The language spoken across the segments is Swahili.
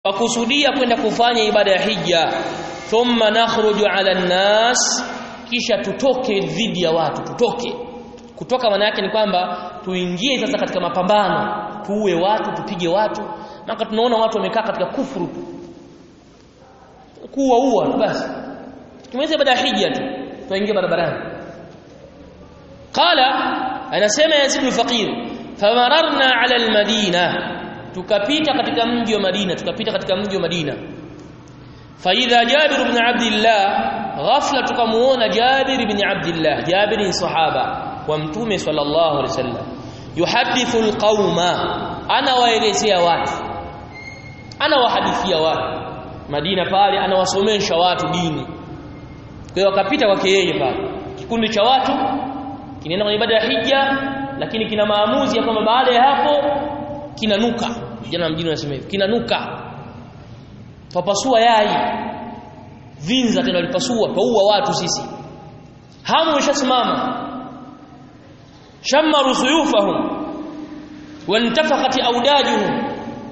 wakusudia kwenda kufanya ibada ya hija thumma nakhruju ala nnas kisha tutoke dhidi ya watu tutoke kutoka maana yake ni kwamba tuingie sasa katika mapambano tuue watu tupige watu maka tunaona watu wamekaa katika kufuru tu kuua ua basi tumeweza ibada ya hija tu tuingie barabarani qala anasema yazid al-faqir famararna ala al-madina tukapita katika mji wa Madina tukapita katika mji wa Madina faidha Jabir ibn Abdullah ghafla tukamuona Jabir ibn Abdullah Jabir ni sahaba wa mtume sallallahu alaihi wasallam yuhadithu alqauma ana waelezea watu ana wahadithia watu Madina pale anawasomesha watu dini kwa hiyo wakapita kwake yeye pale kikundi cha watu kinaenda kwenye ibada ya hija lakini kina maamuzi ya kwamba baada ya hapo kinanuka vijana mjini wanasema hivi kinanuka tupasua yai vinza tena walipasua twaua watu sisi hamu ishasimama shammaru suyufahum wantafaqat audajuhum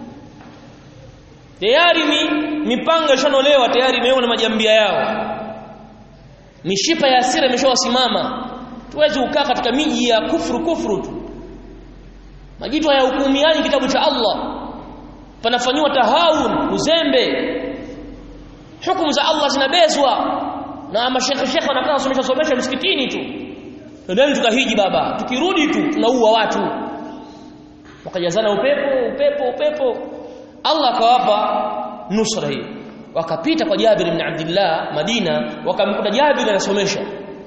tayari ni mipanga ishanolewa tayari imeona majambia yao mishipa ya hasira imeshawasimama tuwezi kukaa katika miji ya kufuru kufuru tu majitu hayahukumiani kitabu cha Allah panafanywa tahawun uzembe hukumu za Allah zinabezwa na mashekhe shekhe wanakaa wasomesha somesha msikitini tu ndio tukahiji baba tukirudi tu tunaua watu wakajazana upepo upepo upepo Allah akawapa nusra hii wakapita kwa Jabir ibn Abdullah Madina wakamkuta Jabir anasomesha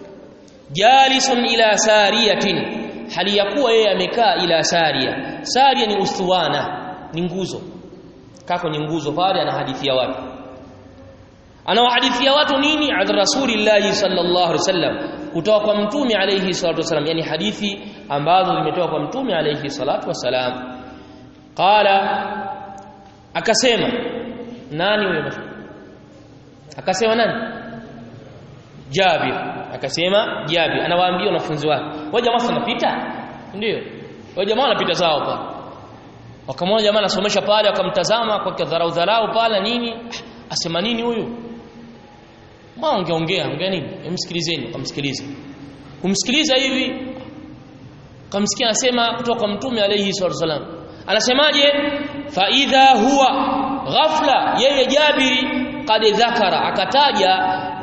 jalisun ila sariyatin hali ya kuwa yeye amekaa ila saria saria ni ustuwana ni nguzo kaa kwenye nguzo pale anahadithia watu anawahadithia watu nini an rasulillahi sallallahu alaihi wasallam kutoka kwa mtume alayhi salatu wasallam yani hadithi ambazo zimetoka kwa mtume alayhi salatu wasalam qala akasema nani huyo akasema nani Jabir akasema Jabir anawaambia wanafunzi wake wao jamaa wanapita ndio wao jamaa wanapita zao pale wakamwona jamaa anasomesha pale wakamtazama kwa dharau dharau pale nini asema nini huyu maongeongea ongea nini msikilizeni wakamsikiliza kumsikiliza hivi kamsikia anasema kutoka kwa mtume alayhi salatu wasalam anasemaje fa idha huwa ghafla yeye Jabiri qad dhakara akataja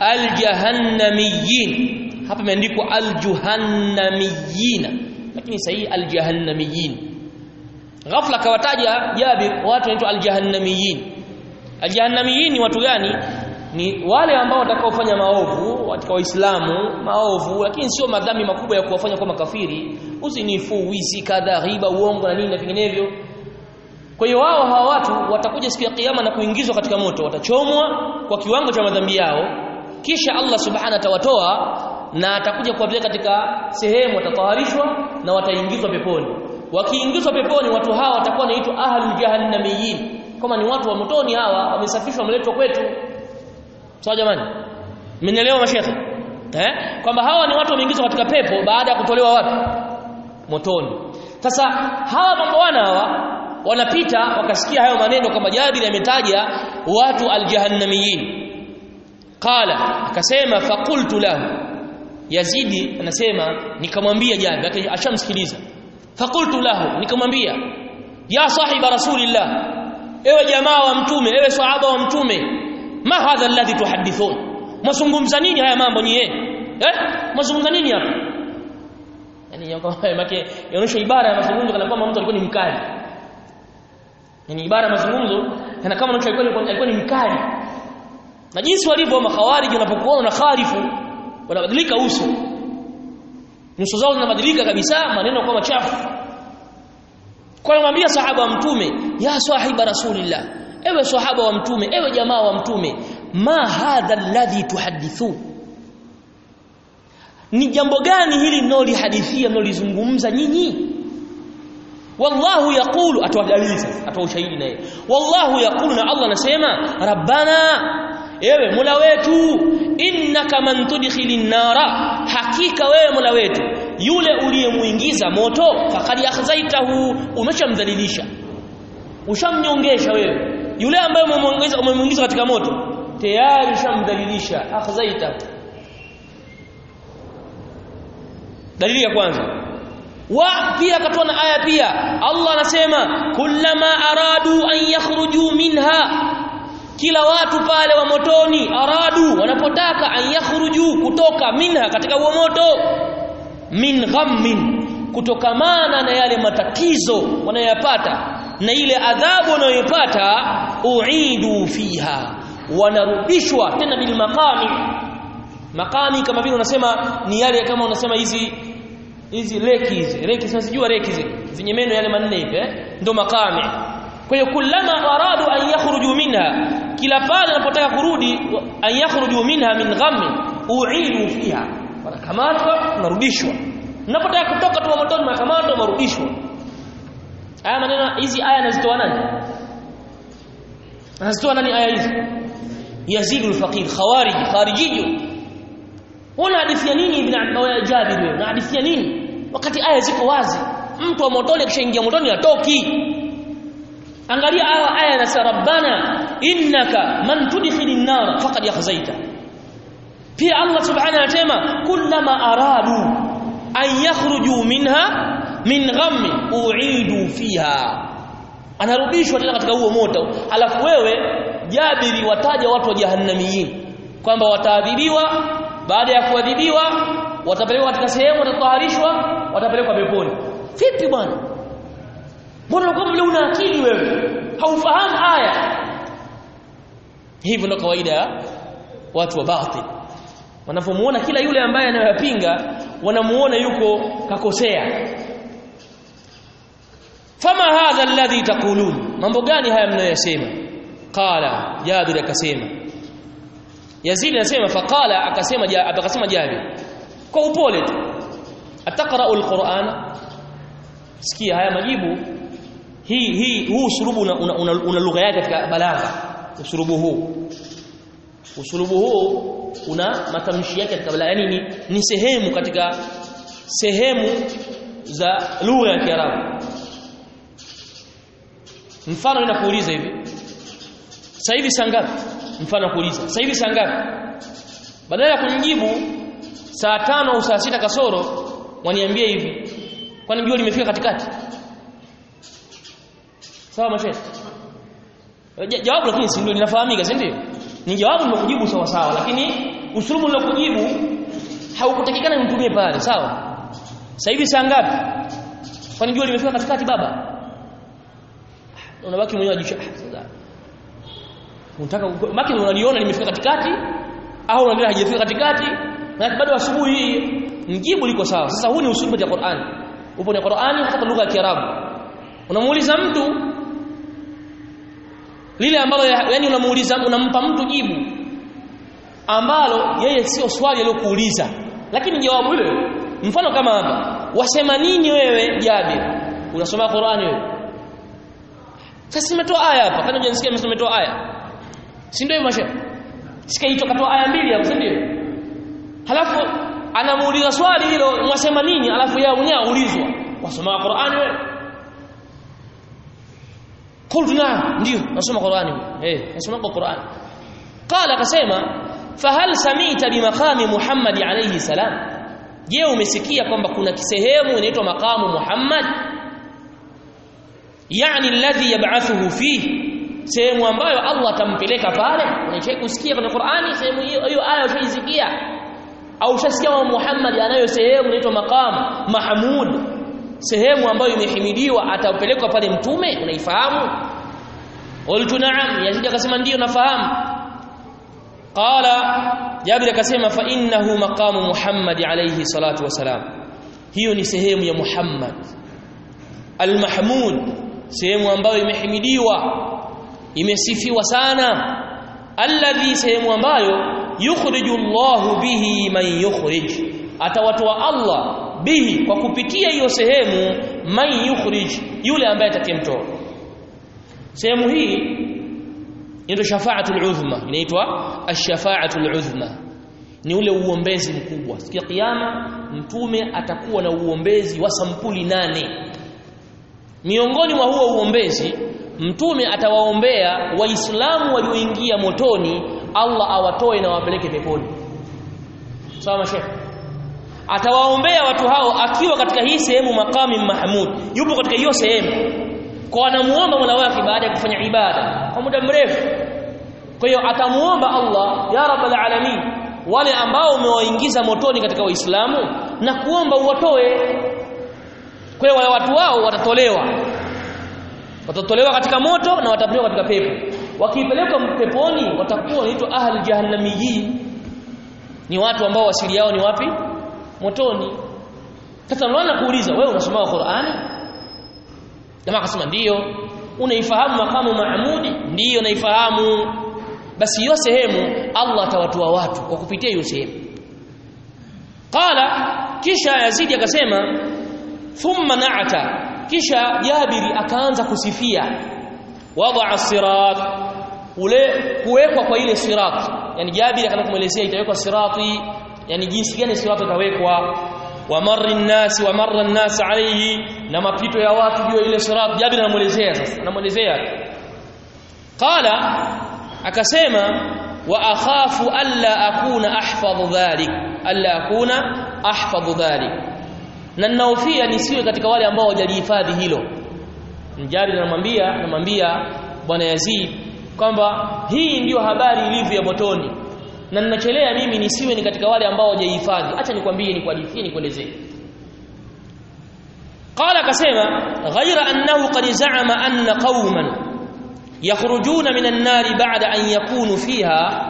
aljahannamiyin hapa imeandikwa aljuhannamiyin lakini sahihi aljahannamiyin ghafla kawataja Jabir watu wanaitwa aljahannamiyin aljahannamiyin ni watu gani ni wale ambao watakaofanya maovu katika waislamu maovu lakini sio madhambi makubwa ya kuwafanya kwa makafiri uzinifu wizi kadha ghiba uongo na nini na vinginevyo kwa hiyo wao hawa watu watakuja siku ya kiyama na kuingizwa katika moto watachomwa kwa kiwango cha madhambi yao kisha Allah subhanahu atawatoa na atakuja kuwapeleka katika sehemu watataharishwa na wataingizwa peponi wakiingizwa peponi watu hawa watakuwa wanaitwa ahlul jahannamiyin kama ni watu wa motoni hawa wamesafishwa wameletwa kwetu sawa jamani mmenielewa mashekhe eh kwamba hawa ni watu wameingizwa katika pepo baada ya kutolewa wapi motoni sasa hawa mambo wana hawa wanapita wakasikia hayo maneno kwamba Jabir ametaja watu aljahannamiyin qala akasema faqultu lahu Yazidi anasema nikamwambia Jabir ashamsikiliza faqultu lahu nikamwambia ya sahiba rasulillah ewe jamaa wa mtume ewe sahaba wa mtume ma hadha alladhi tuhaddithun mazungumza nini haya mambo nyie eh mazungumza nini hapa yani yake yaonyesha ibara ya mazungumzo kana kwamba mtu alikuwa ni mkali yani ibara ya mazungumzo kana kama mtu alikuwa alikuwa ni mkali na jinsi walivyo makhawariji wanapokuona na khalifu wanabadilika uso nyuso zao zinabadilika kabisa maneno kwa machafu kwa kumwambia sahaba wa mtume ya sahiba rasulillah ewe sahaba wa mtume ewe jamaa wa mtume ma hadha alladhi tuhaddithu ni jambo gani hili mnaolihadithia mnaolizungumza nyinyi wallahu yaqulu atoa dalili sasa atoa ushahidi naye wallahu yaqulu na Allah anasema rabbana ewe mola wetu innaka man tudkhilin nara hakika wewe mola wetu yule uliyemuingiza moto faqad akhzaitahu umeshamdhalilisha ushamnyongesha wewe yule ambaye umemuingiza umemuingiza katika moto tayari ushamdhalilisha akhzaita dalili ya kwanza wa pia akatoa na aya pia Allah anasema kullama aradu an yakhruju minha kila watu pale wa motoni aradu wanapotaka an yakhruju kutoka minha katika huo moto min ghammin kutokamana na yale matatizo wanayoyapata na ile adhabu wanayopata uidu fiha wanarudishwa tena bil maqami maqami kama vile unasema ni yale kama unasema hizi hizi leki hizi leki sijua leki hizi zenye meno yale manne hivi eh ndo maqami kwa hiyo kullama aradu an yakhruju minha kila pale wanapotaka kurudi an yakhruju minha min ghammi uidu fiha wanakamatwa wanarudishwa unapotaka kutoka tu motoni wanakamatwa wanarudishwa haya maneno hizi aya anazitoa nani anazitoa nani aya hizi Yazid al-Faqir khawarij kharijiyo Una hadithia nini ibn Jabir wewe? Unahadithia nini? Wakati aya ziko wazi. Mtu wa motoni akishaingia motoni atoki. Angalia aya aya na rabbana innaka man tudkhilin nar faqad yakhzaita. Pia Allah subhanahu anasema kullama aradu an yakhruju minha min ghammi uidu fiha. Anarudishwa tena katika huo moto. Alafu wewe Jabiri wataja watu wa jahannamiyin kwamba wataadhibiwa baada ya kuadhibiwa watapelekwa katika sehemu watataharishwa watapelekwa peponi vipi bwana mbona unakuwa vile una akili wewe haufahamu aya hivyo ndio kawaida ya watu wa batil wanapomuona kila yule ambaye anayoyapinga wanamuona yuko kakosea fama hadha alladhi taqulun mambo gani haya mnayosema qala jabir akasema Yazid anasema faqala akasema akasema Jabir kwa upole tu ataqra'u alquran sikia haya majibu hii hii huu usurubu una, una, una, una lugha yake katika balagha usurubu huu usurubu huu una matamshi yake katika balagha yani ni, ni sehemu katika sehemu za lugha ya Kiarabu mfano ninakuuliza hivi sasa hivi saa ngapi mfano kuuliza sasa hivi saa ngapi badala ya kunijibu saa tano au saa sita kasoro waniambie hivi kwani jua limefika katikati sawa mashe jawabu lakini si ndio linafahamika si ndio ni jawabu nimekujibu sawa sawa lakini usulubu nilokujibu haukutakikana nitumie pale sawa sasa hivi saa ngapi kwani jua limefika katikati baba unabaki mwenyewe ajisha unataka maki unaliona limefika katikati au unaona haijafika katikati na bado asubuhi hii mjibu liko sawa sasa huu ni usulubu wa Qur'an upo ni Qur'ani hata lugha ya Kiarabu unamuuliza mtu lile ambalo yani unamuuliza unampa mtu jibu ambalo yeye sio swali alilokuuliza lakini jawabu hilo mfano kama hapa wasema nini wewe Jabir unasoma Qur'ani wewe sasa nimetoa aya hapa kana unajisikia nimetoa aya si ndio mashe sikaito katoa aya mbili hapo si ndio halafu anamuuliza swali hilo mwasema nini alafu yeye mwenyewe aulizwa wasoma Qur'ani wewe qultu na'am ndio nasoma Qur'ani eh nasoma Qur'ani qala akasema fahal samita bimaqami Muhammad alayhi salam je umesikia kwamba kuna kisehemu inaitwa maqamu Muhammad yani alladhi yab'athuhu fihi sehemu ambayo Allah atampeleka pale unacheki kusikia kwenye Qur'ani sehemu hiyo hiyo aya ushaisikia au ushasikia wa Muhammad anayo sehemu inaitwa maqam mahmud sehemu ambayo imehimidiwa atapelekwa pale mtume unaifahamu qultu na'am yazid akasema ndio nafahamu qala Jabir akasema fa innahu maqamu Muhammad alayhi salatu wasalam hiyo ni sehemu ya Muhammad al-mahmud sehemu ambayo imehimidiwa imesifiwa sana alladhi sehemu ambayo yukhriju Allahu bihi man yukhrij atawatoa Allah bihi kwa kupitia hiyo sehemu man yukhrij yule ambaye atakayemtoa sehemu hii inaitwa shafaatul uzma inaitwa ash-shafaatul uzma ni ule uombezi mkubwa siku ya kiyama mtume atakuwa na uombezi wa sampuli nane miongoni mwa huo uombezi mtume atawaombea waislamu walioingia motoni Allah awatoe na wapeleke peponi sawa mashekhe atawaombea watu hao akiwa katika hii sehemu makami mahmud yupo katika hiyo sehemu kwa anamuomba Mola wake baada ya kufanya ibada kwa muda mrefu kwa hiyo atamuomba Allah ya rabbal alamin wale ambao umewaingiza motoni katika waislamu na kuomba uwatoe kwa hiyo wale watu wao watatolewa watatolewa katika moto na watapelekwa katika pepo wakipelekwa peponi watakuwa wanaitwa ahli jahannamiyyin ni watu ambao wasili yao ni wapi motoni sasa unaona kuuliza wewe unasoma Qur'ani jamaa akasema ndiyo unaifahamu makamu maamudi ndiyo naifahamu basi hiyo sehemu Allah atawatoa watu kwa kupitia hiyo sehemu qala kisha Yazidi akasema thumma na'ata kisha Jabiri akaanza kusifia wadaa sirat ule kuwekwa kwa ile sirat yani Jabiri akaanza kumuelezea itawekwa sirati yani jinsi gani sirati itawekwa wa marri nasi wa marra nasi alayhi na mapito ya watu juu ya ile sirat Jabiri anamuelezea sasa anamuelezea qala akasema wa akhafu alla akuna ahfadhu dhalik alla akuna ahfadhu dhalik na ninaofia nisiwe katika wale ambao hawajalihifadhi hilo Mjari anamwambia anamwambia bwana Yazid kwamba hii ndiyo habari ilivyo ya motoni na ninachelea mimi nisiwe ni katika wale ambao hawajahifadhi acha nikwambie ni kuhadithie nikuelezee qala akasema ghaira annahu qad za'ama anna qauman yakhrujuna minan nari ba'da an yakunu fiha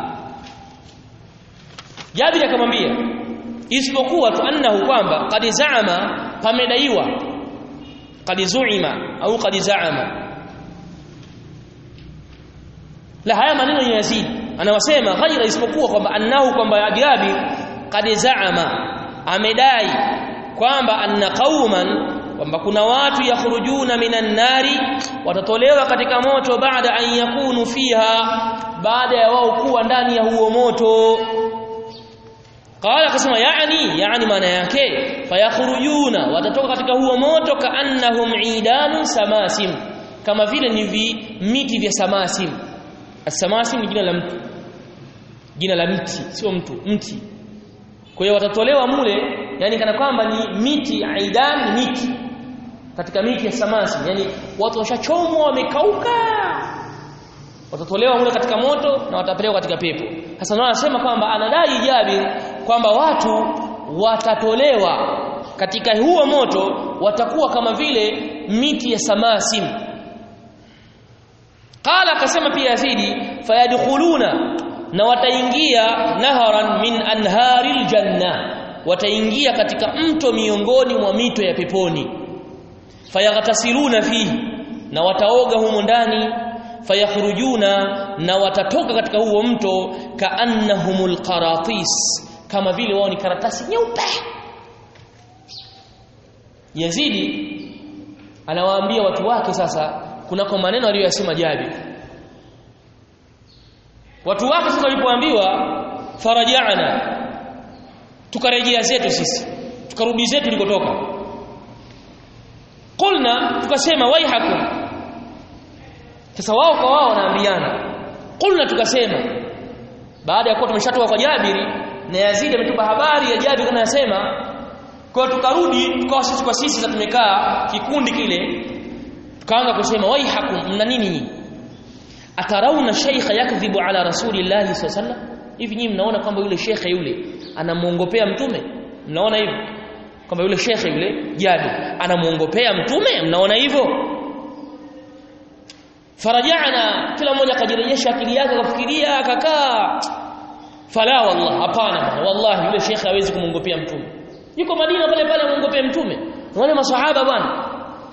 Jabir akamwambia isipokuwa tu annahu kwamba qad za'ama pamedaiwa qad zu'ima au qad za'ama la haya maneno ya Yazid anawasema ghaira isipokuwa kwamba annahu kwamba Jabir qad za'ama amedai kwamba anna qauman kwamba kuna watu yakhrujuna minan nari watatolewa katika moto baada an yakunu fiha baada ya wao kuwa ndani ya huo moto qala akasema yani yani maana yake fayakhrujuna watatoka katika huo moto kaannahum idanun samasim kama vile ni vi, miti vya samasim asamasim ni jina la mtu jina la mti sio mtu mti kwa hiyo watatolewa mule yani kana kwamba ni miti aidan ni miti katika miti ya samasi yani watu washachomwa wamekauka watatolewa mule katika moto na watapelekwa katika pepo sasa ndio anasema kwamba anadai Jabir kwamba watu watatolewa katika huo moto watakuwa kama vile miti ya samasim qala akasema pia Yazidi fayadkhuluna na wataingia naharan min anharil janna wataingia katika mto miongoni mwa mito ya peponi fayaghtasiluna fihi na wataoga humo ndani fayakhrujuna na watatoka katika huo mto kaannahumul qaratis kama vile wao ni karatasi nyeupe Yazidi anawaambia watu wake sasa kunako maneno aliyosema Jabir watu wake sasa walipoambiwa farajana tukarejea zetu sisi tukarudi zetu tulikotoka qulna tukasema waihakum sasa wao kwa wao wanaambiana qulna tukasema baada ya kuwa tumeshatoka kwa Jabiri na Yazid ametupa habari ya Jabir kana anasema kwa tukarudi tukawa sisi kwa sisi sasa tumekaa kikundi kile tukaanza kusema waihakum mna nini atarauna shaykha yakdhibu ala rasulillahi sallallahu alaihi wasallam hivi nyinyi mnaona kwamba yule shekhe yule anamuongopea mtume mnaona hivyo kwamba yule shekhe yule Jabir anamuongopea mtume mnaona hivyo farajana kila mmoja akajirejesha akili yake akafikiria akakaa fala wallah hapana wallahi yule shekhe hawezi kumwongopea mtume yuko Madina pale pale amwongopea mtume wale maswahaba bwana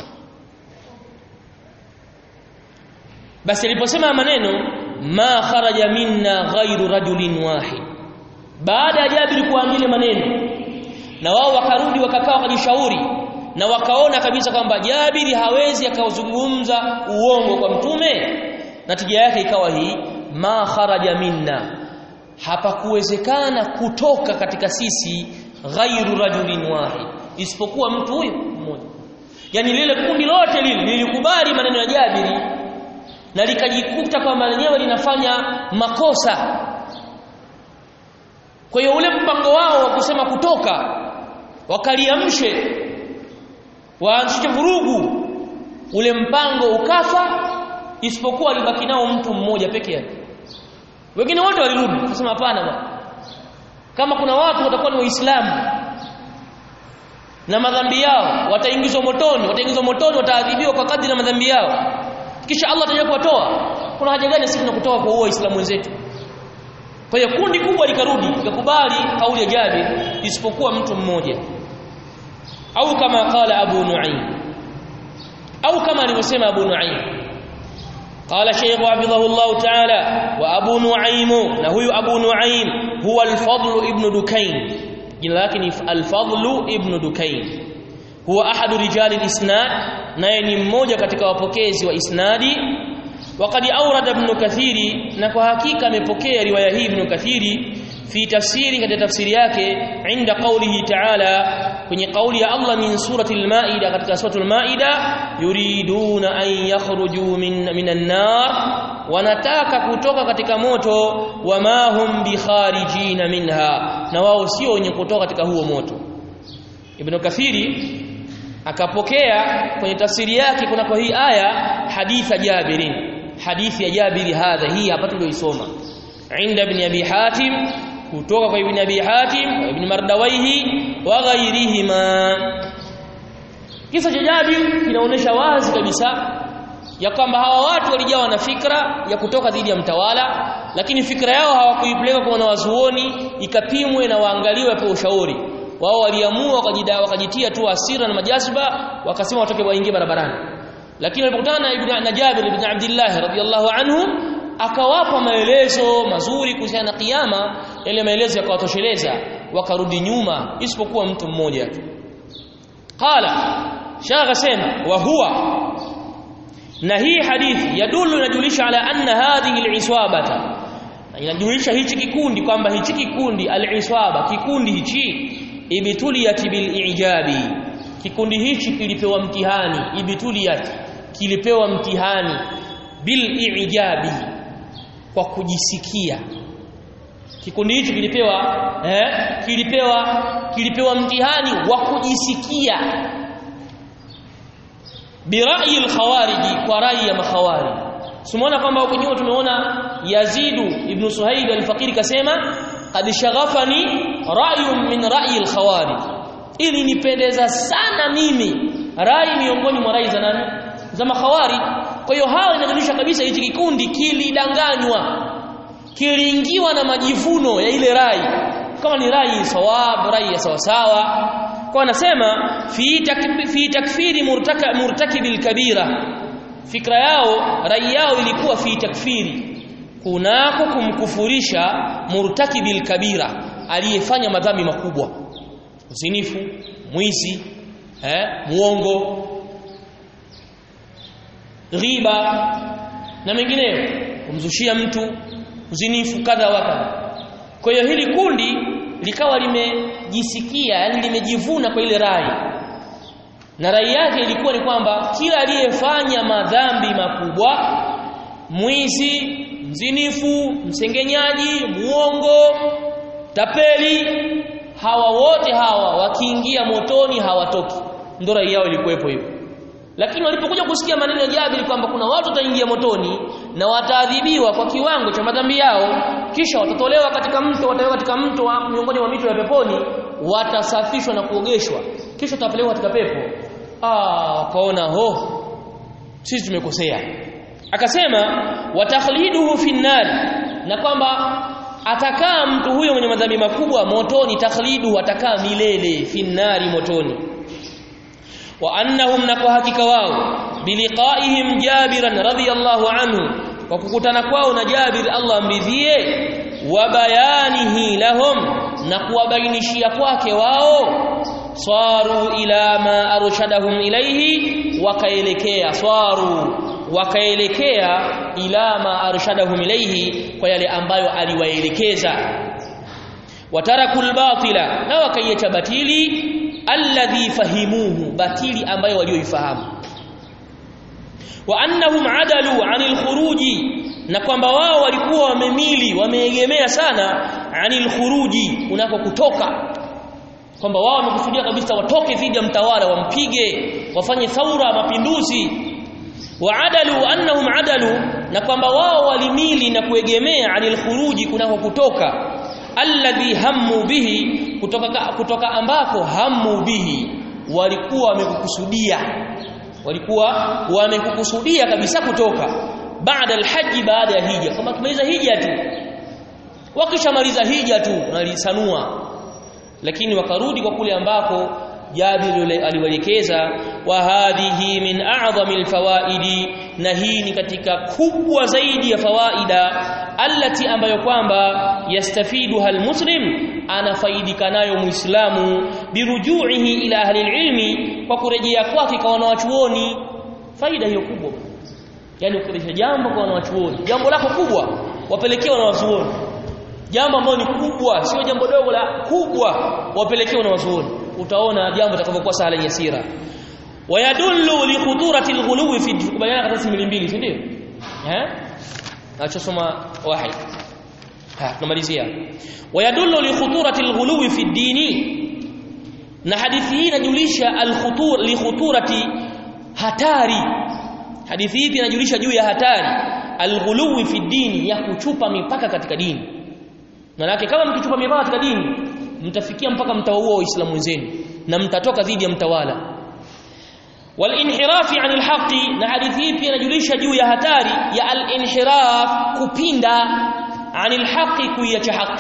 basi aliposema maneno ma kharaja minna ghairu rajulin wahid baada ya Jabir kuambia maneno na wao wakarudi wakakaa wakajishauri na wakaona kabisa kwamba Jabiri hawezi akauzungumza uongo kwa mtume natija yake ikawa hii ma kharaja minna hapakuwezekana kutoka katika sisi ghairu rajulin wahid isipokuwa mtu huyo mmoja yani lile kundi lote lile lilikubali maneno ya Jabiri na likajikuta kwamba lenyewe linafanya makosa kwa hiyo ule mpango wao wa kusema kutoka wakaliamshe waanzishe vurugu ule mpango ukafa isipokuwa alibaki nao mtu mmoja peke yake wengine wote walirudi kusema hapana bwana kama kuna watu watakuwa ni waislamu na madhambi yao wataingizwa motoni wataingizwa motoni wataadhibiwa kwa kadri na madhambi yao kisha Allah ataje kuwatoa kuna haja gani sisi tunakutoa kwa huo waislamu wenzetu kwa hiyo kundi kubwa likarudi likakubali kauli ya Jabir isipokuwa mtu mmoja au kama qala Abu Nu'aym au kama alivyosema Abu Nu'aym قال شيخ حفظه الله تعالى وابو نعيم نهي ابو نعيم هو الفضل ابن دكين jina lake ni al-Fadl ibn Dukayn huwa ahadu rijal al-isnad naye ni mmoja katika wapokezi wa isnadi waqad awrada ibn Kathiri na kwa hakika amepokea riwaya hii ibn Kathiri fi tafsiri katika tafsiri yake inda qawlihi ta'ala kwenye kauli ya Allah min surati al-Maida katika surati al-Maida yuriduna an yakhruju min minan nar wanataka kutoka katika moto wama hum bikharijina minha na wao sio wenye kutoka katika huo moto Ibn Kathiri akapokea kwenye tafsiri yake kuna kwa hii aya haditha Jabirin hadithi ya Jabiri hadha hii hapa tulioisoma inda ibn Abi Hatim kutoka kwa ibn Abi Hatim ibn Mardawaihi wa ghairihima kisa cha Jabir kinaonesha wazi kabisa ya kwamba hawa watu walijawa na fikra ya kutoka dhidi ya mtawala lakini fikra yao hawakuipeleka kwa wanawazuoni ikapimwe na waangaliwe kwa ushauri wao waliamua wakajida wakajitia tu asira na majazba wakasema watoke waingie barabarani lakini walipokutana na ibn na Jabir ibn Abdullah radhiyallahu anhu akawapa maelezo mazuri kuhusiana na kiyama yale maelezo yakawatosheleza wakarudi nyuma isipokuwa mtu mmoja tu qala shagha sema wa huwa na hii hadithi yadullu inajulisha ala anna hadhihi al-iswabata inajulisha hichi kikundi kwamba hichi kikundi al-iswaba kikundi hichi ibtuliyat bil ijabi kikundi hichi kilipewa mtihani ibtuliyat kilipewa mtihani bil ijabi kwa kujisikia kikundi hichi kilipewa eh kilipewa kilipewa mtihani wa kujisikia birai al-khawariji kwa rai ya makhawari Simuona kwamba huko nyuma tumeona Yazidu ibn Suhaib al-Faqir kasema qad shaghafani ra'yun min ra'yi al-khawarij ili nipendeza sana mimi rai miongoni mwa rai za nani za makhawari kwa hiyo hao inaonyesha kabisa hichi kikundi kilidanganywa kiliingiwa na majivuno ya ile rai kama ni rai sawab rai ya sawasawa kwa anasema fi takfiri, fi takfiri murtaka murtakibil kabira fikra yao rai yao ilikuwa fi takfiri kunako kumkufurisha murtakibil kabira aliyefanya madhambi makubwa usinifu mwizi eh muongo ghiba na mengineyo kumzushia mtu uzinifu kadha wa kadha kwa hiyo hili kundi likawa limejisikia yani limejivuna kwa ile rai na rai yake ilikuwa ni kwamba kila aliyefanya madhambi makubwa mwizi mzinifu msengenyaji muongo tapeli hawa wote hawa wakiingia motoni hawatoki ndio rai yao ilikuwepo hivyo lakini walipokuja kusikia maneno ya Jabir kwamba kuna watu wataingia motoni na wataadhibiwa kwa kiwango cha madhambi yao kisha watatolewa katika mto watawekwa katika mto wa miongoni mwa mito ya peponi watasafishwa na kuogeshwa kisha watapelekwa katika pepo ah wakaona ho sisi tumekosea akasema watakhliduhu fi na kwamba atakaa mtu huyo mwenye madhambi makubwa motoni takhlidu atakaa milele fi motoni wa annahum na kwa hakika wao biliqaihim jabiran radhiyallahu anhu kwa kukutana kwao na Jabir Allah amridhie wa bayanihi lahum na kuwabainishia kwake wao swaru ila ma arshadahum ilayhi wakaelekea swaru wakaelekea ila ma arshadahum ilayhi kwa yale ambayo aliwaelekeza watarakul batila na wakaiacha batili alladhi fahimuhu batili ambayo walioifahamu wa annahum adalu anil khuruji na kwamba wao walikuwa wamemili wameegemea sana anil khuruji unako kutoka kwamba wao wamekusudia kabisa watoke dhidi ya mtawala wampige wafanye thaura mapinduzi waadalu annahum adalu na kwamba wao walimili na kuegemea anil khuruji kunako kutoka alladhi hammu bihi kutoka kutoka ambako hammu bihi walikuwa wamekukusudia walikuwa wamekukusudia kabisa kutoka baada alhaji baada ya hija kama tumaliza hija tu wakishamaliza hija tu nalisanua lakini wakarudi kwa kule ambako Jabir aliwaelekeza wa hadhihi min a'zami alfawaidi na hii ni katika kubwa zaidi ya fawaida allati ambayo kwamba yastafiduha almuslim anafaidika nayo muislamu birujuihi ila ahli alilmi kwa kurejea kwake kwa wanawachuoni faida hiyo kubwa yani ukirejesha jambo kwa wanawachuoni jambo lako kubwa wapelekee wanawachuoni jambo ambalo ni kubwa sio jambo dogo la kubwa wapelekee wanawachuoni utaona jambo litakavyokuwa sahla yasira wayadullu li khuturati alghuluwi fi kubayana katika simili mbili si ndio eh achosoma wahid ha tunamalizia wayadullu li khuturati alghuluwi fi dini na hadithi hii inajulisha alkhutur li khuturati hatari hadithi hii inajulisha juu ya hatari alghuluwi fi dini ya kuchupa mipaka katika dini maana kama mkichupa mipaka katika dini mtafikia mpaka mtawaua waislamu wenzenu na mtatoka dhidi ya mtawala walinhirafi anil haqi na hadithi hii pia inajulisha juu ya hatari ya alinhiraf kupinda anil haqi kuiacha haki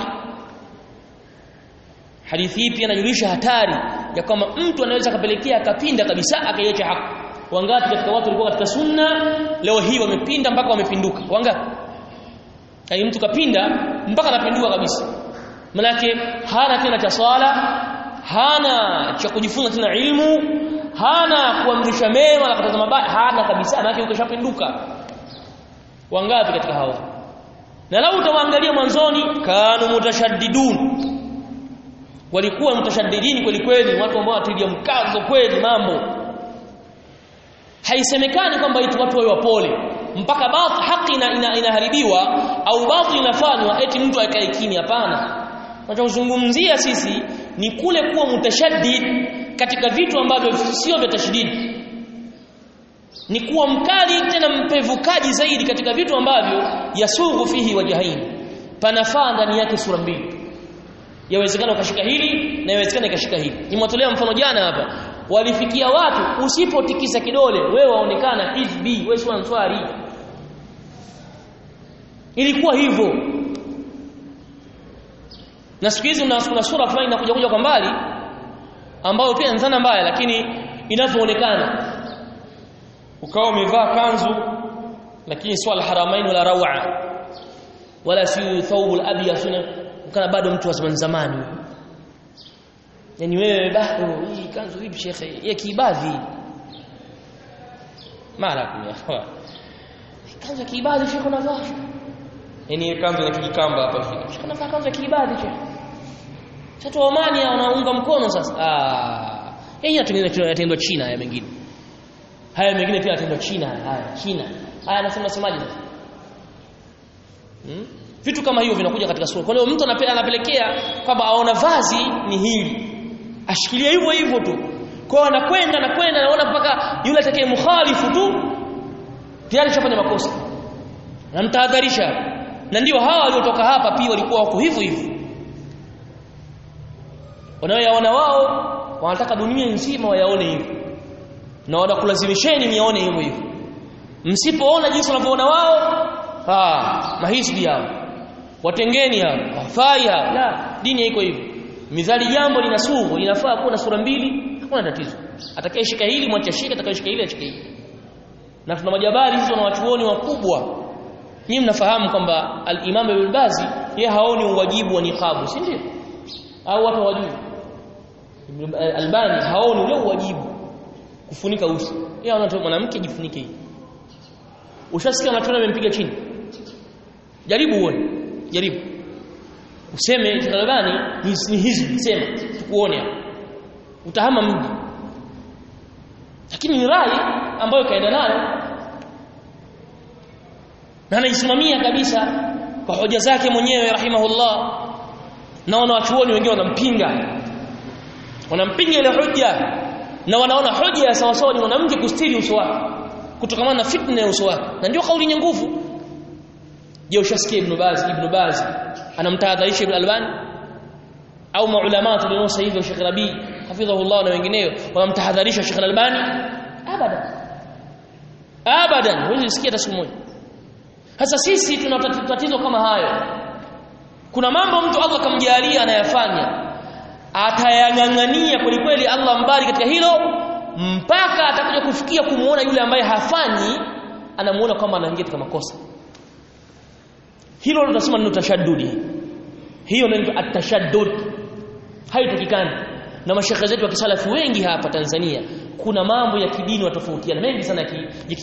hadithi hii pia inajulisha hatari ya kwamba mtu anaweza kapelekea akapinda kabisa akaiacha haki wangapi katika watu walikuwa katika sunna leo hii wamepinda mpaka wamepinduka wangapi yani mtu kapinda mpaka anapinduka kabisa manake hana tena cha swala hana cha kujifunza tena ilmu hana kuamrisha mema na kukataza mabaya hana kabisa manake ukishapinduka wangapi katika hawa na lau utawaangalia mwanzoni kanu mutashaddidun walikuwa mutashaddidini kweli kweli watu ambao watilia mkazo kweli mambo haisemekani kwamba eti watu wawe wapole mpaka baadhi haki ina, ina, inaharibiwa au baadhi inafanywa eti mtu akae kimya hapana tunachozungumzia sisi ni kule kuwa mutashaddid katika vitu ambavyo sio vya tashdid ni kuwa mkali tena mpevukaji zaidi katika vitu ambavyo yasughu fihi wajahaini panafaa ndani yake sura mbili yawezekana ukashika hili na yawezekana ikashika hili nimwatolea mfano jana hapa walifikia watu usipotikisa kidole wewe waonekana hizbi wewe si answari ilikuwa hivyo na siku hizi kuna sura fulani inakuja kuja kwa mbali ambayo pia ni dhana mbaya lakini inavyoonekana ukawa umevaa kanzu lakini swala haramain wala rawa wala si thawbul abyad sunna ukana bado mtu wa zamani zamani yani wewe bado hii kanzu hivi shekhe ya kiibadhi mara kuna kanzu ya kiibadhi shekhe unavaa yani kanzu ya kijikamba hapa hivi shekhe unavaa kanzu ya kiibadhi shekhe sasa Omani wanaunga mkono sasa ah yeye yatendwa China haya mengine haya mengine pia yatendwa China haya China haya anasema semaje sasa hmm? vitu kama hivyo vinakuja katika sura kwa hiyo mtu anapelekea kwamba aona vazi ni hili ashikilia hivyo hivyo tu kwa anakwenda na kwenda naona mpaka yule atakaye mukhalifu tu tayari shafanya makosa na mtahadharisha na ndio hawa waliotoka hapa pia walikuwa wako hivyo hivyo wanaoyaona wao wanataka dunia nzima wayaone hivyo na wanakulazimisheni niyaone hivyo hivyo msipoona jinsi wanavyoona wao ah mahisbi yao watengeni hao wafai hao la dini iko hivyo mizali jambo lina sugu linafaa kuwa na sura mbili hakuna tatizo atakayeshika hili mwache shika atakayeshika hili ashike hili na tuna majabari hizo na wachuoni wakubwa nyinyi mnafahamu kwamba al-Imam Ibn Bazi yeye haoni uwajibu wa niqabu si ndio au watu hawajui Albani haoni ule uwajibu kufunika uso yeye anaona mwanamke jifunike hii ushasikia matunda yamempiga chini jaribu uone jaribu useme Albani ni, ni hizi sema tukuone utahama mji lakini ni rai ambayo kaenda nayo na anaisimamia kabisa kwa hoja zake mwenyewe rahimahullah na wanawachuoni wengine wanampinga wanampinga ile hoja na wanaona hoja ya sawa sawa ni mwanamke kustiri uso wake kutokana na fitna ya uso wake na ndio kauli yenye nguvu je ushasikia ibn Baz ibn Baz anamtahadharisha ibn Albani au maulama tulionosa hivyo Sheikh Rabi hafidhahullah na wengineo wanamtahadharisha Sheikh Albani abadan abadan huwezi sikia hata siku moja sasa sisi tuna tatizo kama hayo kuna mambo mtu Allah kamjalia anayafanya atayang'ang'ania kweli kweli Allah mbali katika hilo mpaka atakuja kufikia kumuona yule ambaye hafanyi anamuona kwamba anaingia katika makosa hilo tunasema neno tashaddudi hiyo ndio atashaddud haitakikani na mashekhe zetu wa kisalafu wengi hapa Tanzania kuna mambo ya kidini watofautiana mengi sana ya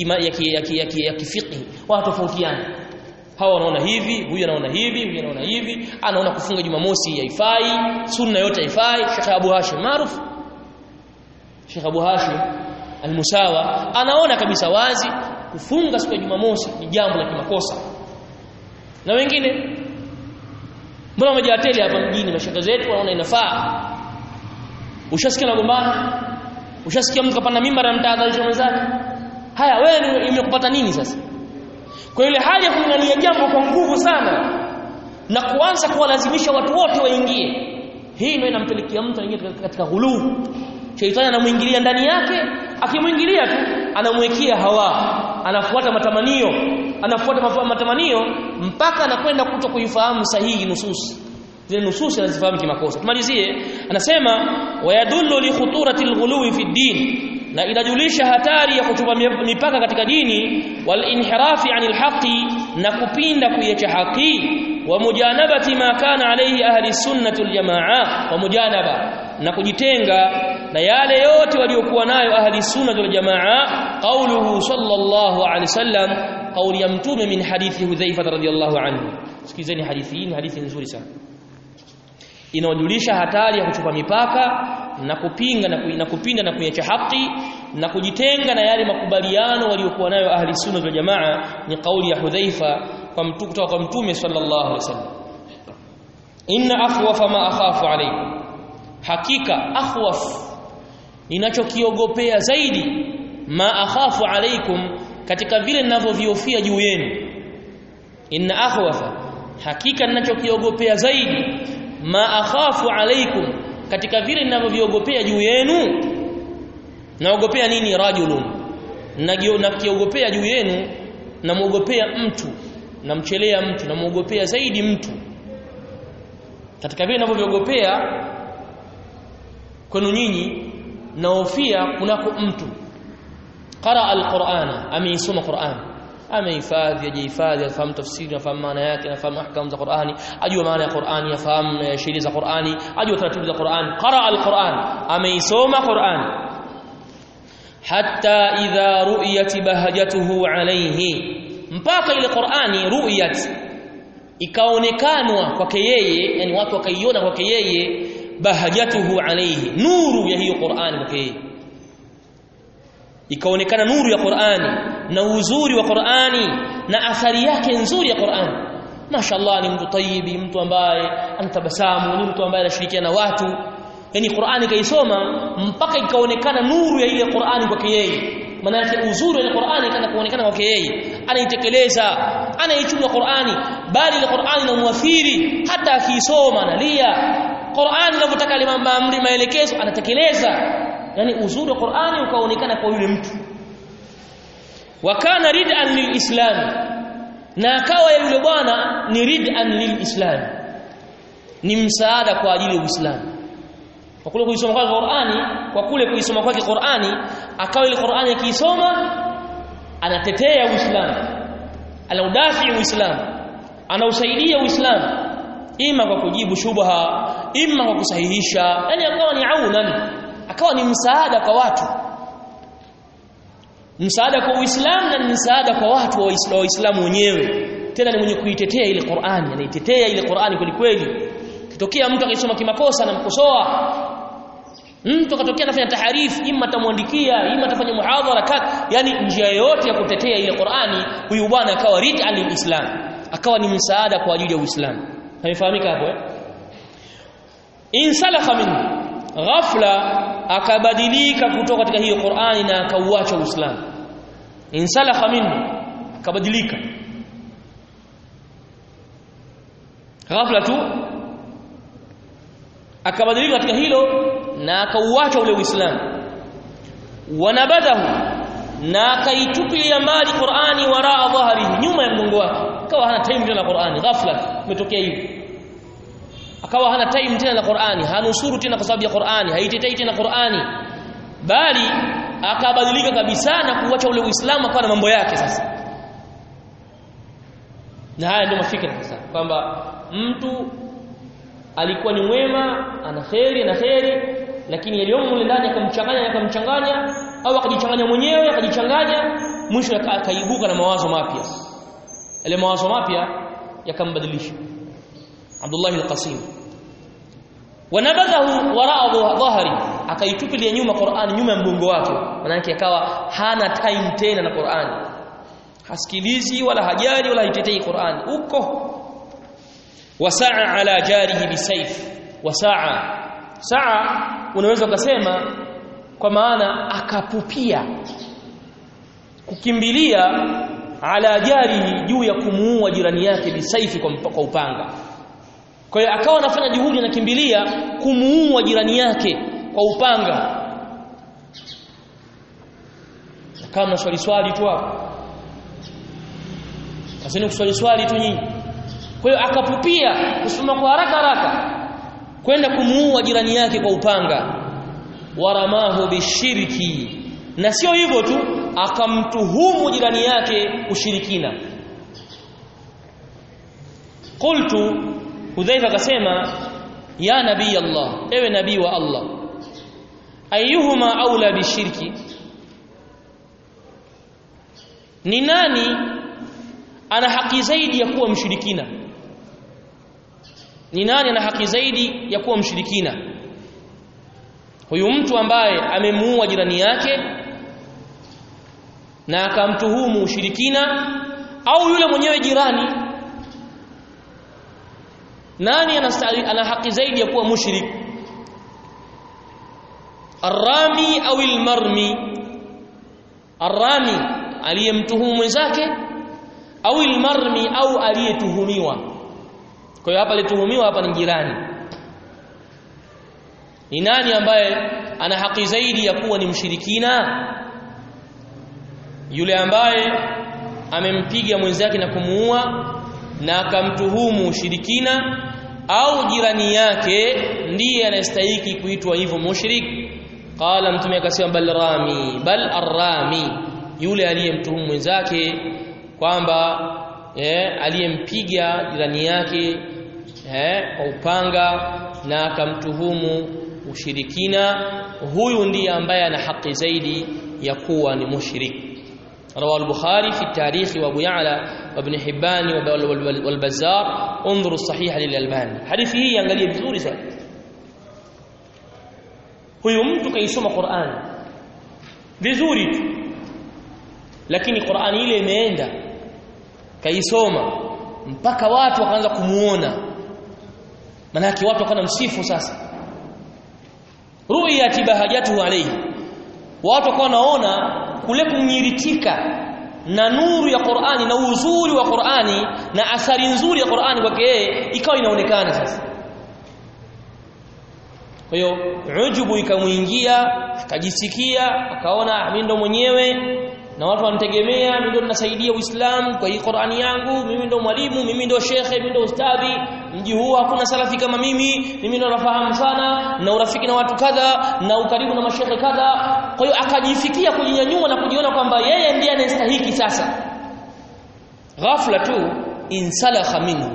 ya kifiqhi watofautiana hawa wanaona hivi huyu anaona hivi huyu anaona hivi anaona kufunga jumamosi haifai sunna yote haifai Sheikh Abu Hashim maarufu Sheikh Abu Hashim al-Musawa anaona kabisa wazi kufunga siku ya jumamosi ni jambo la kimakosa na wengine mbona wamejateli hapa mjini mashaka zetu wanaona inafaa ushasikia nagombana ushasikia mtu kapanda mimba na mtahadharisha mwenzake haya wewe imekupata nini sasa kwa ile hali ya kung'ania jambo kwa nguvu sana na kuanza kuwalazimisha watu wote waingie hii ndio inampelekea mtu aingie katika ghuluu sheitani anamuingilia ndani yake akimwingilia tu anamwekea hawa anafuata matamanio anafuata matamanio mpaka anakwenda kuto kuifahamu sahihi nususi zile nususi anazifahamu kimakosa tumalizie anasema wayadullu li khuturati alghuluwi fi din na inajulisha hatari ya kuchupa mipaka katika dini wal inhirafi anil haqi na kupinda kuiacha haki wa mujanabati ma kana alayhi ahli sunnati wal jamaa wa mujanaba na kujitenga na yale yote waliokuwa nayo ahli sunnati wal jamaa qauluhu sallallahu alayhi wasallam qauli ya mtume min hadithi hudhaifa radhiyallahu anhu sikizeni hadithi hii ni hadithi nzuri sana inawajulisha hatari ya kuchupa mipaka na kupinga na, na kupinda na kuiacha haki na kujitenga na yale makubaliano waliokuwa nayo ahli sunna wal jamaa ni kauli ya Hudhaifa kwa mtu kutoka kwa mtume sallallahu alaihi wasallam inna akhwafa ma akhafu alaykum hakika akhwaf ninachokiogopea zaidi ma akhafu alaykum katika vile ninavyoviofia juu yenu inna akhwafa hakika ninachokiogopea zaidi ma akhafu alaikum katika vile ninavyoviogopea juu yenu naogopea nini rajulun nakiogopea juu yenu namuogopea mtu namchelea mtu namuogopea zaidi mtu katika vile ninavyoviogopea kwenu nyinyi naofia kunako mtu qara alqur'ana ameisoma qur'an amehifadhi ajihifadhi afahamu tafsiri afahamu maana yake afahamu ahkamu za Qur'ani ajua maana ya Qur'ani afahamu sheria za Qur'ani ajua taratibu za Qur'ani qara al-Qur'an ameisoma Qur'an hatta idha ru'yat bahajatuhu alayhi mpaka ile Qur'ani ru'yat ikaonekanwa kwake yeye yani watu wakaiona kwake yeye bahajatuhu alayhi nuru ya hiyo Qur'ani kwake yeye ikaonekana nuru ya Qur'ani na uzuri wa Qur'ani na athari yake nzuri ya Qur'ani mashallah ni mtu tayyibi mtu ambaye anatabasamu ni mtu ambaye anashirikiana na watu yani Qur'ani kaisoma mpaka ikaonekana nuru ya ile Qur'ani kwake yeye maana yake uzuri wa Qur'ani kana kuonekana kwake yeye anaitekeleza anaichunga Qur'ani bali ile Qur'ani inamuathiri hata akiisoma analia Qur'ani inavyotaka limamri maelekezo anatekeleza yani uzuri wa Qur'ani ukaonekana kwa yule mtu wakana rid'an lilislam na akawa yule bwana ni rid'an lilislam ni msaada kwa ajili ya Uislamu kwa kule kuisoma kwake Qur'ani kwa kule kuisoma kwake Qur'ani akawa ile Qur'ani akiisoma anatetea Uislamu anaudafi Uislamu anausaidia Uislamu ima kwa kujibu shubha ima kwa kusahihisha yani akawa ni aunan akawa ni msaada kwa watu msaada kwa Uislamu na msaada kwa watu wa Waislamu wenyewe tena ni mwenye kuitetea ile Qur'ani anaitetea ile Qur'ani kweli kweli kitokea mtu akisoma kimakosa anamkosoa mtu akatokea anafanya taharifu ima atamwandikia ima atafanya muhadhara kat yani njia yoyote ya kutetea ile Qur'ani huyu bwana akawa rid'an lilislam akawa ni msaada kwa ajili ya Uislamu hamefahamika hapo eh insalakha minhu ghafla akabadilika kutoka katika hiyo Qur'ani na akauacha Uislamu insalakha minhu akabadilika ghafla tu akabadilika katika hilo na akauacha ule Uislamu wanabadahu na akaitupilia mbali Qur'ani waraa dhahrihi nyuma ya mgongo wake akawa hana time tena na Qur'ani ghafla umetokea hivi akawa hana time tena na Qur'ani hanusuru tena kwa sababu ya Qur'ani haitetei tena Qur'ani bali akabadilika kabisa na kuacha ule Uislamu akawa na mambo yake sasa na haya ndio mafikra sasa kwamba mtu alikuwa ni mwema ana kheri na kheri lakini yaliyomo mule ndani akamchanganya akamchanganya au akajichanganya mwenyewe akajichanganya mwisho akaibuka na mawazo mapya yale mawazo mapya yakambadilisha Abdullah al-Qasim wanabadahu waraa dhahri akaitupilia nyuma Qur'an nyuma ya mgongo wake manake akawa hana time tena na Qur'an hasikilizi wala hajali wala haitetei Qur'an uko wasaa ala jarihi bisayf wasaa saa unaweza ukasema kwa maana akapupia kukimbilia ala jarihi juu ya kumuua jirani yake bisaifi kwa, kwa upanga kwa hiyo akawa anafanya juhudi anakimbilia kumuua jirani yake kwa upanga kama mnaswali swali tu hapo Asini kuswali swali tu nyinyi kwa hiyo akapupia kusoma kwa haraka haraka kwenda kumuua jirani yake kwa upanga waramahu bishirki na sio hivyo tu akamtuhumu jirani yake ushirikina qultu hudhaifa akasema ya nabii Allah ewe nabii wa Allah ayuhuma aula bishirki ni nani ana haki zaidi ya kuwa mshirikina ni nani ana haki zaidi ya kuwa mshirikina huyu mtu ambaye amemuua jirani yake na akamtuhumu ushirikina au yule mwenyewe jirani nani anastahili ana haki zaidi ya kuwa mushrik arrami au almarmi arrami aliyemtuhumu mwenzake au almarmi au aliyetuhumiwa kwa hiyo hapa alituhumiwa hapa ni jirani ni nani ambaye ana haki zaidi ya kuwa ni mshirikina yule ambaye amempiga mwenzake na kumuua na akamtuhumu ushirikina au jirani yake ndiye anastahili kuitwa hivyo mushrik qala mtume akasema bal rami bal arrami yule aliyemtuhumu mwenzake kwamba eh, aliyempiga jirani yake eh, kwa upanga na akamtuhumu ushirikina huyu ndiye ambaye ana haki zaidi ya kuwa ni mushrik رواه البخاري في التاريخ وابو يعلى وابن حبان والبزار انظروا الصحيح للالباني حديث hii angalia vizuri sana huyu mtu kaisoma Qur'an vizuri tu lakini Qur'an ile imeenda kaisoma mpaka watu wakaanza kumuona manake watu wakaanza msifu sasa ru'yat bahajatuhu alayhi watu wakawa wanaona kule kumnyiritika na nuru ya Qur'ani na uzuri wa Qur'ani na athari nzuri ya Qur'ani kwake yeye ikawa inaonekana sasa kwa hiyo ujubu ikamuingia akajisikia akaona mimi ndo mwenyewe na watu wanitegemea mimi ndo ninasaidia Uislamu kwa hii Qur'ani yangu mimi ndo mwalimu mimi ndo shekhe mimi ndo ustadhi mji huu hakuna salafi kama mimi mimi ndo nafahamu sana na urafiki na watu kadha na ukaribu na mashekhe kadha kwa hiyo akajifikia kujinyanyua na kujiona kwamba yeye ndiye anastahiki sasa ghafla tu insalakha minhu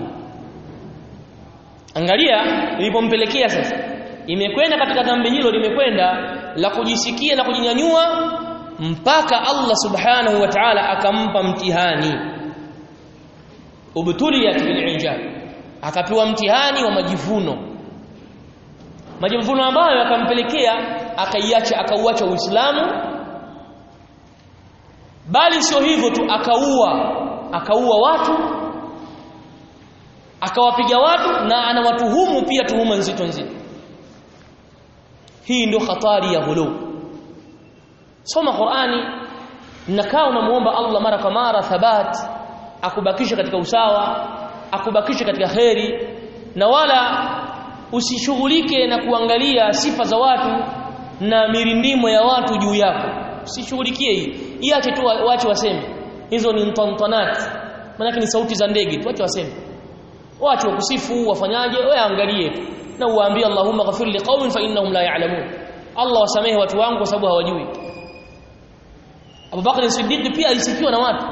angalia ilipompelekea sasa imekwenda katika dhambi hilo limekwenda la kujisikia na kujinyanyua mpaka Allah subhanahu wa ta'ala akampa mtihani ubtuliyat bil ijab akapewa mtihani wa majivuno majivuno ambayo yakampelekea akaiacha akauacha Uislamu bali sio hivyo tu akaua akaua watu akawapiga watu na anawatuhumu pia tuhuma nzito nzito hii ndio hatari ya ghulu soma Qur'ani nakaa unamuomba Allah mara kwa mara thabat akubakisha katika usawa akubakisha katika kheri na wala usishughulike na kuangalia sifa za watu na mirindimo ya watu juu yako usishughulikie hii iache tu waache waseme hizo ni mtantanat maana ni sauti za ndege tu waache waseme waache wakusifu wafanyaje wewe angalie tu na uwaambie Allahumma ghafir liqaumin fa innahum la ya'lamun Allah wasamehe watu wangu kwa sababu hawajui Abu Bakar Siddiq pia alisifiwa na watu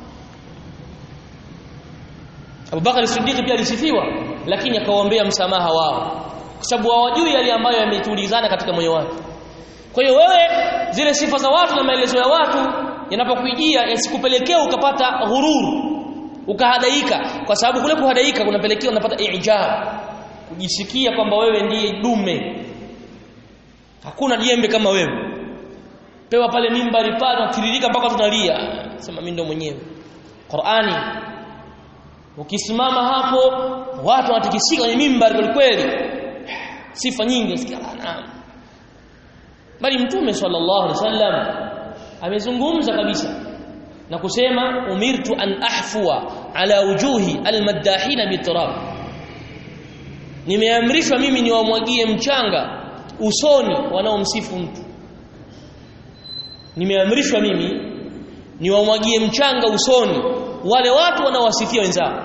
Abu Bakar Siddiq pia alisifiwa lakini akawaombea msamaha wao kwa sababu hawajui yale ambayo yametulizana katika moyo wake kwa hiyo wewe zile sifa za watu na maelezo ya watu yanapokujia yasikupelekea ukapata ghururu ukahadaika kwa sababu kule kuhadaika kunapelekea unapata ijab kujisikia kwamba wewe ndiye dume hakuna jembe kama wewe pewa pale mimbari pale tiririka mpaka tunalia sema mimi ndo mwenyewe Qur'ani ukisimama hapo watu wanatikisika kwenye mimbari kweli kweli sifa nyingi usikia naam bali mtume sallallahu alaihi wasallam amezungumza kabisa na kusema umirtu an ahfua ala wujuhi almaddahina biturab nimeamrishwa mimi niwamwagie mchanga usoni wanaomsifu mtu nimeamrishwa mimi niwamwagie mchanga usoni wale watu wanaowasifia wenzao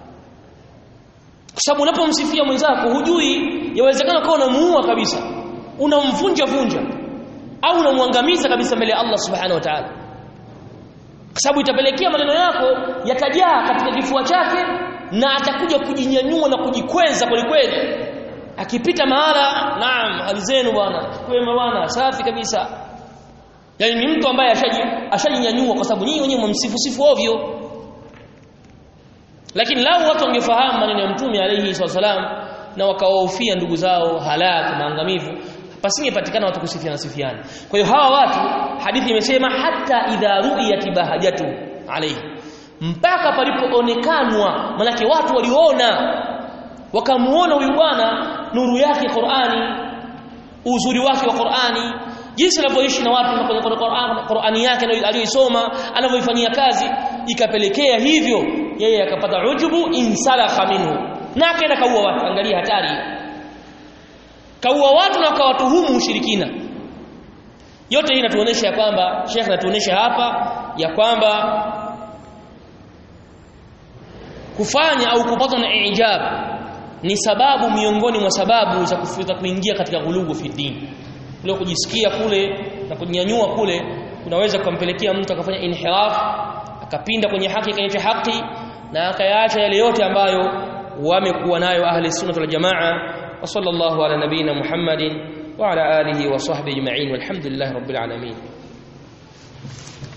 kwa sababu unapomsifia mwenzako hujui yawezekana kwa unamuua kabisa unamvunja vunja au unamwangamiza kabisa mbele ya Allah subhanahu wa ta'ala kwa sababu itapelekea maneno yako yatajaa katika kifua chake na atakuja kujinyanyua na kujikweza kweli kweli akipita mahala naam hali zenu bwana kwema bwana safi kabisa yani ni mtu ambaye ashaji ashajinyanyua kwa sababu nyinyi wenyewe mmsifu sifu ovyo lakini lau watu wangefahamu maneno ya mtume alayhi wasallam na wakawahofia ndugu zao halaka maangamivu pasingepatikana watu kusifiana sifiana kwa hiyo hawa watu hadithi imesema hata idha ru'iyat bahajatu alayhi mpaka palipoonekanwa manake watu waliona wakamuona huyu bwana nuru yake Qur'ani uzuri wake wa Qur'ani jinsi anavyoishi na watu kwenye Qur'an Qur'ani yake aliyoisoma anavyoifanyia kazi ikapelekea hivyo yeye akapata ujubu insalakha minhu na akaenda kaua watu angalia hatari kaua watu na akawatuhumu ushirikina yote hii inatuonesha ya kwamba Sheikh anatuonesha hapa ya kwamba kufanya au kupatwa na ijab ni sababu miongoni mwa sababu za kufuta kuingia katika ghulugu fi dini kule kujisikia kule na kunyanyua kule kunaweza kumpelekea mtu akafanya inhiraf akapinda kwenye haki kwenye haki na akayaacha yale yote ambayo wamekuwa nayo ahli sunna wal jamaa wa sallallahu ala nabina muhammadin wa ala alihi wa sahbihi ajma'in walhamdulillahi rabbil alamin